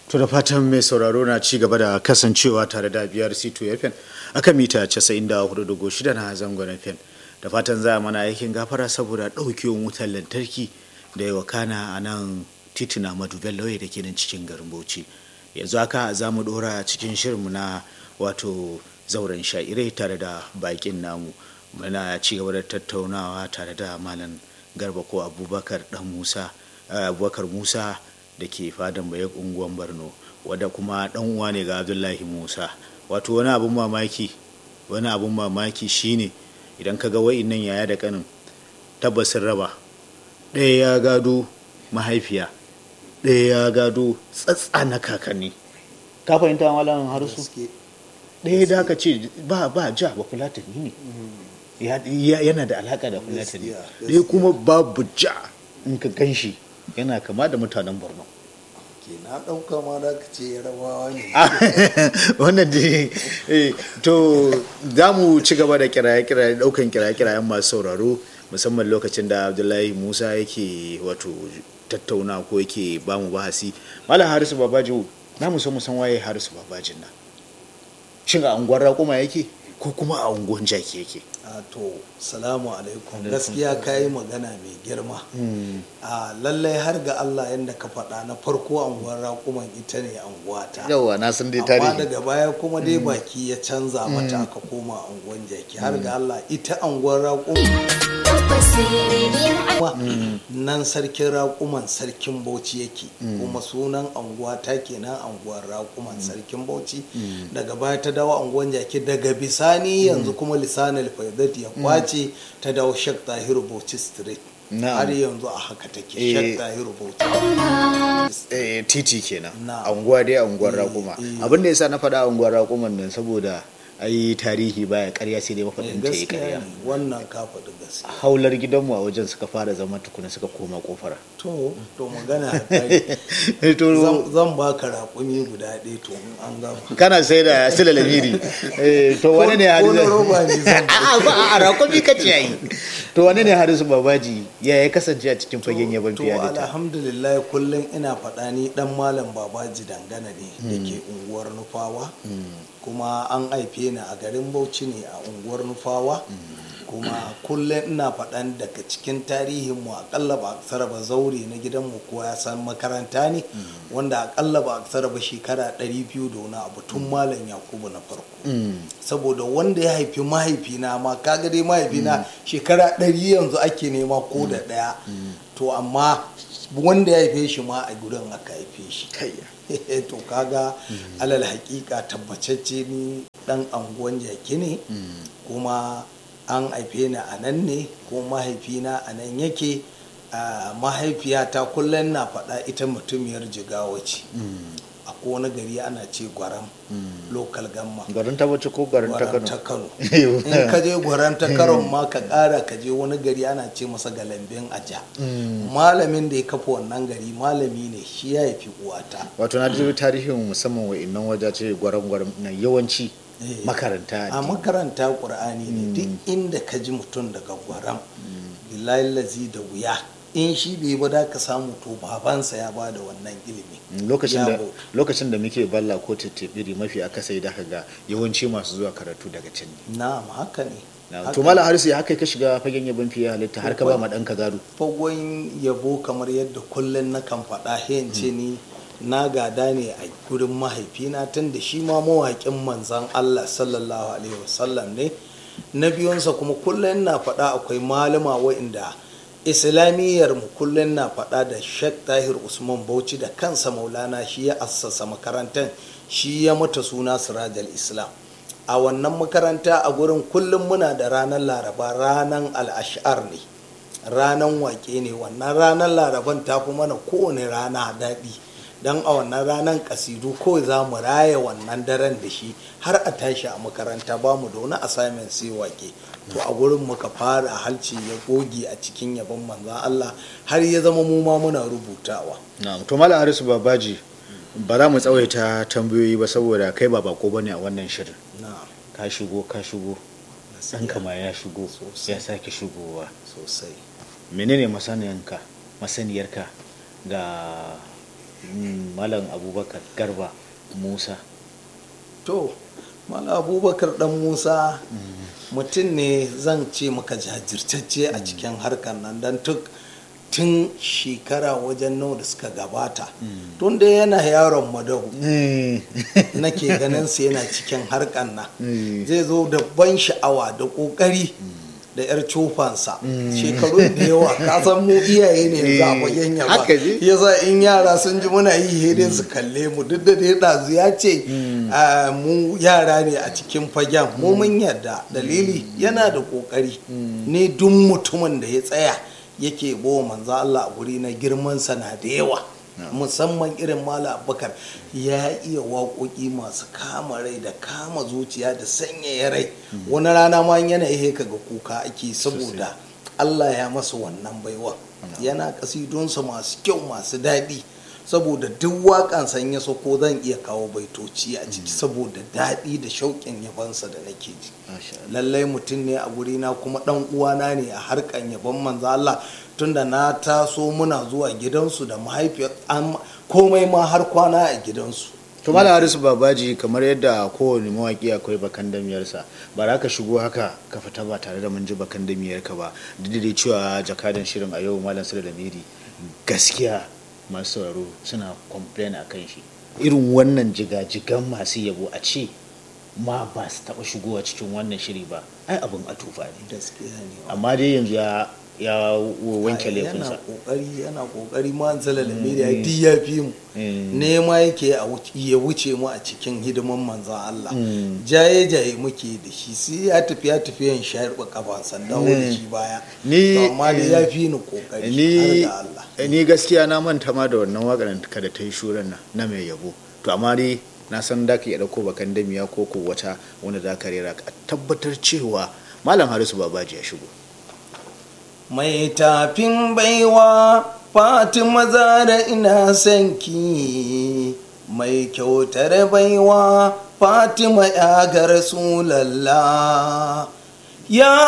To da fatan mai sauraro na ci gaba da kasancewa tare da biyar C2 FM aka mita 94.6 na zangon FM. Da fatan za a mana aikin gafara saboda ɗaukewar wutar lantarki da yawa kana a nan titina Madu Bello da ke nan cikin garin Bauchi. Yanzu haka za mu ɗora cikin shirinmu na wato zauren sha'irai tare da bakin namu. Muna ci gaba da tattaunawa tare da Malam Garba ko Abubakar Dan Musa Abubakar Musa da ke fadan bayan unguwan borno wadda kuma dan uwa ne ga abdullahi musa wato wani abun mamaki wani abun mamaki shine idan ka ga wa'innan yaya da kanin tabbasin raba ɗaya ya gado mahaifiya ɗaya ya gado tsatsa na kakanni ka fahimta malam harsu ɗaya da ka ce ba ba ja ba fulatani ne yana da alaka da fulatani ɗaya kuma babu ja in ka gan shi yana kama da mutanen borno ke na ɗauka ma da ka ce yarabawa ne wannan da to za mu ci gaba da kiraye-kiraye ɗaukan kiraye-kirayen masu sauraro musamman lokacin da abdullahi musa yake wato tattauna ko yake ba mu bahasi malam harisu babaji na mu so mu san waye harisu babajin nan shin a unguwar raƙuma yake ko kuma a unguwar jaki yake a to salamu alaikum gaskiya ka yi magana mai girma a lallai har ga allah yadda ka faɗa na farko anguwar raƙuman ita ne anguwata yawa na san dai amma tarihi daga baya kuma dai baki ya canza mata aka koma anguwan jaki har ga allah ita anguwar raƙuma nan sarkin raƙuman sarkin bauchi yake kuma sunan anguwa ta kenan anguwar raƙuman sarkin bauchi daga baya ta dawo anguwan jaki daga bisani yanzu kuma lisanin faidat ya kwace ta dawo shek tahiru bauchi street Na'am. har yanzu a haka take Eh. shek tahiru bauchi Eh, titi kenan Na. anguwa dai anguwar Eh, raƙuma eh. abin da yasa na faɗa anguwar raƙuman nan saboda ai tarihi baya ƙarya sai dai mafaɗin ta yi gaskiya ƙarya ne wannan ka faɗi gaskiya haular gidanmu a wajen suka fara zama tukuna suka koma kofara to to magana ya kare. to Zan- zan baka raƙumi guda ɗaya to in an gama kana sai da sila lamiri Eh, to wane ne Ko- ko na harisu roba ne zan a ba a raƙumi ka ce yayi to wane ne harisu babaji ya ya kasance a cikin fagen yaban to fiya da ta alhamdulillah kullum ina faɗa ni dan malam babaji dangana ne da ke unguwar nufawa kuma an haife ni a garin bauchi ne a unguwar nufawa kuma kullum ina faɗan daga cikin tarihinmu akalla ba aksara ba zaure na gidanmu ko ya san makaranta ne wanda akalla ba aksara ba shekara 200 da wani abu tun malam yakubu na farko saboda wanda ya haifi mahaifina ma kaga dai mahaifina shekara ɗari yanzu ake nema ko da ɗaya to amma wanda ya haife shi ma a gurin aka haife shi to kaga alal hakika tabbacacce ni dan anguwan jaki ne kuma an haife ni a nan ne ko mahaifina a nan yake a mahaifiyata kullum na faɗa ita mutumiyar jigawa ce a wani gari ana ce gwaram local gamma garin ta wace ko garin ta gwaran ta kano kano in ka je gwaran ta kano ma ka kara ka je wani gari ana ce masa galambin aja malamin da ya kafa wannan gari malami ne shi ya haifi uwata wato na ji tarihin musamman wa innan waje ce gwaran gwaran na yawanci Eh. makaranta a makaranta ƙur'ani ne duk inda ka ji mutum daga gwaram billahi lazi da wuya in shi bai ba da ka samu to babansa ya ba da wannan ilimi lokacin da Yabo. lokacin da muke balla ko tattebiri mafi akasai da ga yawanci masu zuwa karatu daga can ne na'am haka ne Na- Haka to mala harisu ya haka ka shiga fagen yabon fiye halitta har ka ba ma ɗanka gado fagon yabo kamar yadda kullum na kan faɗa ce ni na gada ne a gurin mahaifina tun da shi ma mawaƙin manzan Allah sallallahu alaihi wasallam ne na biyunsa kuma kullum na faɗa akwai malama wa'inda islamiyyar mu kullum na faɗa da Sheikh Tahir Usman Bauchi da kansa Maulana shi ya assasa makarantar shi ya mata suna Sirajal Islam a wannan makaranta a gurin kullum muna da ranar Laraba ranar al-ash'ar ne ranan wake ne wannan ranar laraban ta fi mana kowane rana daɗi don a wannan ranar kasidu kawai za mu raya wannan daren da shi har a tashi a makaranta ba mu da wani assignment sai wake to a gurin muka fara halci ya goge a cikin yabon manzan Allah har ya zama mu ma muna rubutawa na'am to mala harisu babaji ba za mu tsawaita tambayoyi ba saboda kai ba bako bane a wannan shirin na ka shigo ka shigo ɗanka ma ya shigo Sosai. ya sake shigowa sosai menene masaniyanka masaniyarka ga mm, malam abubakar garba musa to mala abubakar dan musa mutum ne zan ce maka jajirtacce a cikin harkar nan don tuk tun shekara wajen nawa da suka gabata tun da yana yaron madahu nake ganin sa yana cikin harkar nan zai zo da ban sha'awa da kokari da yar cofansa shekaru da yawa kasan mu iyaye ne za a fagen yaba Haka ne. yasa in yara sun ji muna yi hedin su kalle mu duk da dai ɗazu ya ce ah, mu yara ne a cikin fagen mu mun yarda dalili yana da kokari ne duk mutumin da ya tsaya yake bawa manzo Allah a guri na girman sa na da yawa musamman irin mala abubakar ya iya waƙoƙi masu kama rai da kama zuciya da sanyaya rai wani rana ma yana ihe ka ga kuka ake saboda Allah ya masa wannan baiwa yana kasidunsa masu kyau masu daɗi saboda duk waƙan san ya sako zan iya kawo baitoci a ciki saboda daɗi da shauƙin yabansa da nake ji Masha Allah. lallai mutum ne a gurina kuma ɗan uwana ne a harkan yabon manzo Allah tunda na taso muna zuwa gidansu da mahaifiyar an- komai ma har kwana a gidansu to malam harisu babaji kamar yadda kowane mawaki akwai bakan damiyarsa ba za ka shigo haka ka fita ba tare da mun ji bakan damiyarka ba duk da dai cewa jakadan shirin a yau malam sule da miri gaskiya masu sauraro suna complain a kan shi irin wannan jigajigan masu yabo a ce ma ba su taɓa shigowa cikin wannan shiri ba ai abin a tufa ne gaskiya ne amma dai yanzu ya ya wanke yana laifinsa kokari yana kokari ma zala da media duk ya fi mu Mm. nema yake a wuce- ya wuce mu a cikin hidiman manzan Allah Mm. jaye jaye muke da shi sai ya tafi ya tafi yan shayar kafa sannan da shi baya Ni- To amma da ya fi ni kokari ni har da Allah ni gaskiya na manta ma da wannan wakar ka da ta yi shuran nan na mai yabo to amma dai na san da ka iya dauko bakan damiya ko ko wata wanda za ka rera ka tabbatar cewa malam harisu babaji ya shigo mai tafin baiwa fatima zara ina son ki mai kyautar baiwa fatima ya ga rasulallah ya